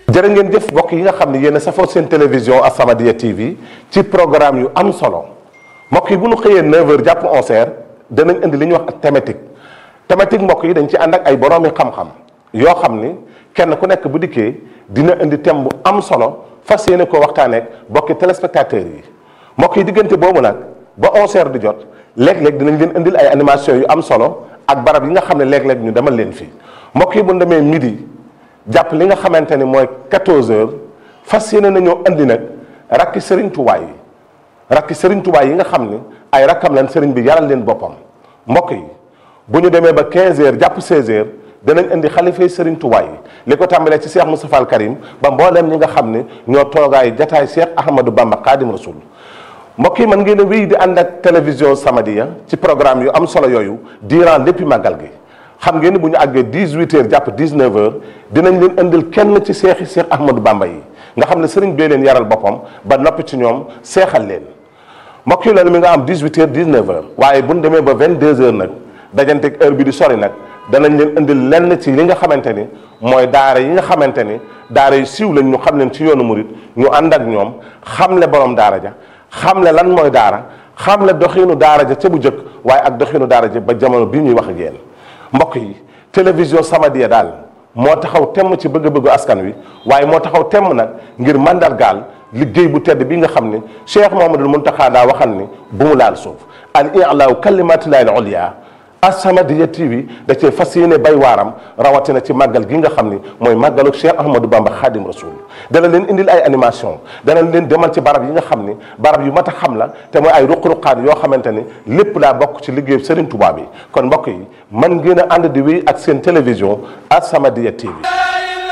jërë ngeen jëf mbokk yi nga xam ne yéen a safoo seen télévision As-Samadiyya TV ci programme yu am solo mbokk yi bu ñu xëyee 9h jàpp 11h danañ indi li ñuy wax ak thématique thématique mbokk yi dañ ci ànd ak ay boroomi xam-xam yoo xam ni kenn ku nekk bu dikkee dina indi thème bu am solo fas yéene koo waxtaaneek bokki téléspectateurs yi mbokk yi diggante boobu nag ba 11h di jot léeg-léeg dinañ leen indil ay animation yu am solo ak barab yi nga xam ne léeg-léeg ñu demal leen fii mbokk yi bu ñu demee midi. jàpp li nga xamante ni mooy 14 heures fas yéene nañoo andi nag rakki Serigne Touba yi rakki Serigne Touba yi nga xam ni ay rakkam lan Serigne bi yaral leen boppam mbokk yi bu ñu demee ba 15 heures jàpp 16 heures danañ indi xalifay Serigne Touba yi li ko tàmbalee ci Cheikh Moustapha Al Karim ba mbooleem ñi nga xam ne ñoo toogaay jataay Cheikh Ahmadou Bamba Khadim Rasoul mbokk yi mën ngeen a wéy di ànd ak télévision Samadiyya ci programme yu am solo yooyu durant léppi màggal gi. xam ngeen ni bu ñu àggee 18 heures jàpp 19 heures dinañ leen indil kenn ci seexi seex Ahmadou Bamba yi nga xam ne sëriñ bee leen yaral boppam ba noppi ci ñoom seexal leen mbokk yi loolu mi nga am 18 heures 19 heures waaye bu ñu demee ba 22 heures nag dajanteeg heure bi di sori nag danañ leen indil lenn ci li nga xamante ni mooy daara yi nga xamante ni daara yu siiw lañ ñu xam leen ci yoonu murit ñu ànd ak ñoom xamle borom daara ja xamle lan mooy daara xamle doxiinu daara ja ca bu njëkk waaye ak doxiinu daara ja ba jamono bii ñuy wax ak yéen mbokk yi télévision Samadiyya daal moo taxaw temm ci bëgg-bëggu askan wi waaye moo taxaw temm nag ngir mandargaal liggéey bu tedd bi nga xam ne Cheikh Mouhamadoul Mountakha daa waxal ni bu mu laal suuf al i'laa kalimatillahi al ulya As-Samadiyya TV da cee fas yéene bay waaram rawatina ci màggal gi nga xam ni mooy màggalu Cheikh Ahmadou Bamba Khadim Rasoul dana leen indil ay animation dana leen demal ci barab yi nga xam ni barab yu mat a xam la te mooy ay ruq-ruqaan yoo xamante ni lépp daa bokk ci liggéeyu Serigne Touba bi kon mbokk yi man ngeen a ànd di wéy ak seen télévision As-Samadiyya TV